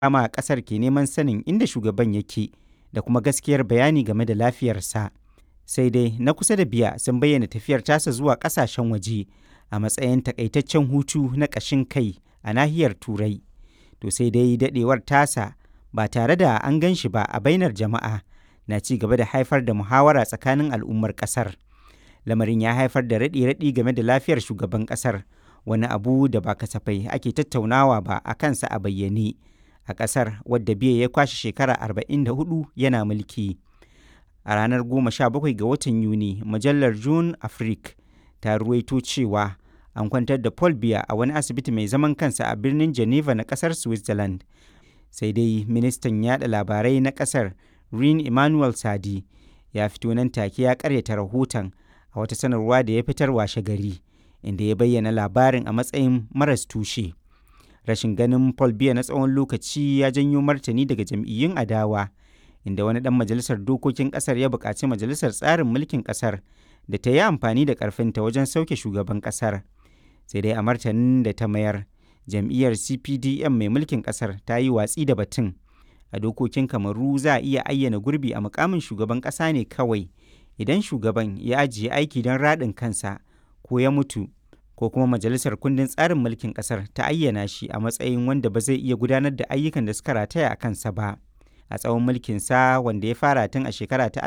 dama a ƙasar ke neman sanin inda shugaban yake da kuma gaskiyar bayani game da lafiyarsa. Sai dai na kusa da biya sun bayyana tafiyar tasa zuwa ƙasashen waje a matsayin takaitaccen hutu na ƙashin kai a nahiyar Turai. To sai dai daɗewar tasa ba tare da an gan shi ba a bainar jama'a na ci gaba da haifar da muhawara tsakanin al'ummar ƙasar. Lamarin ya haifar da raɗe-raɗi game da lafiyar shugaban ƙasar, wani abu da ba kasafai ake tattaunawa ba a kansa a bayyane a ƙasar wadda biya ya kwashe shekara 44 yana mulki. A ranar 17 ga watan Yuni, mujallar June Afrique ta ruwaito cewa an kwantar da Paul Biya a wani asibiti mai zaman kansa a birnin Geneva na ƙasar Switzerland. Sai dai ministan yada labarai na ƙasar Rin Emmanuel Sadi ya fito nan take ya karyata rahoton a wata sanarwa da ya fitar washe gari inda ya bayyana labarin a matsayin maras tushe. Rashin ganin Paul Biya na tsawon lokaci ya janyo martani daga jam'iyyun adawa inda wani ɗan majalisar dokokin ƙasar ya buƙaci majalisar tsarin mulkin ƙasar da ta yi amfani da ƙarfinta wajen sauke shugaban ƙasar. Sai dai a martanin da ta mayar, jam'iyyar CPDM mai mulkin ƙasar ta yi watsi da batun. A dokokin Kamaru za a iya ayyana gurbi a mukamin shugaban ƙasa ne kawai idan shugaban ya ajiye aiki don raɗin kansa ko ya mutu ko kuma majalisar kundin tsarin mulkin ƙasar ta ayyana shi a matsayin wanda ba zai iya gudanar da ayyukan da suka rataya a kansa ba. A tsawon mulkinsa wanda ya fara tun a shekara ta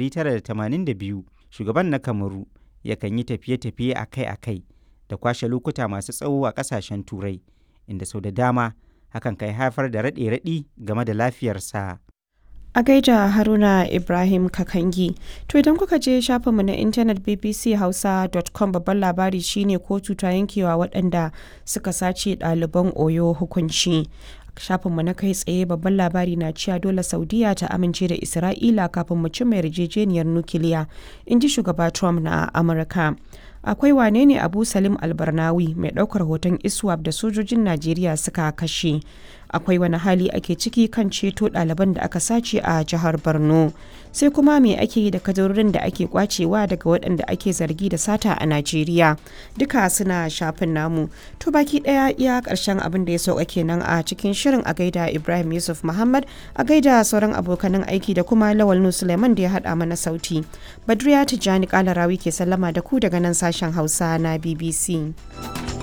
1982, shugaban na Kamaru yakan yi tafiye-tafiye akai-akai da kwashe lokuta masu tsawo a ƙasashen Turai, inda sau da dama hakan kai haifar da raɗe-raɗi game da lafiyarsa. A gaida Haruna Ibrahim Kakangi. To idan kuka je shafinmu na intanet bbchausa.com babban labari shine kotu ta yankewa waɗanda suka sace ɗaliban Oyo hukunci. shafinmu na kai tsaye babban labari na cewa dole saudiya ta amince da isra'ila kafin mu cimma yarjejeniyar nukiliya in ji shugaba trump na amurka akwai wane ne abu salim albarnawi mai ɗaukar hoton iswap da sojojin najeriya suka kashe akwai wani hali ake ciki kan ceto ɗaliban da aka sace a jihar borno sai kuma me ake yi da kadarorin da ake kwacewa daga waɗanda ake zargi da sata a najeriya duka suna shafin namu to baki ɗaya iya ƙarshen abin da ya sauka kenan a cikin shirin a gaida ibrahim yusuf muhammad a gaida sauran abokanan aiki da kuma lawal nu suleiman da ya haɗa mana sauti badriya tijjani kalarawi ke sallama da ku daga nan sashen hausa na bbc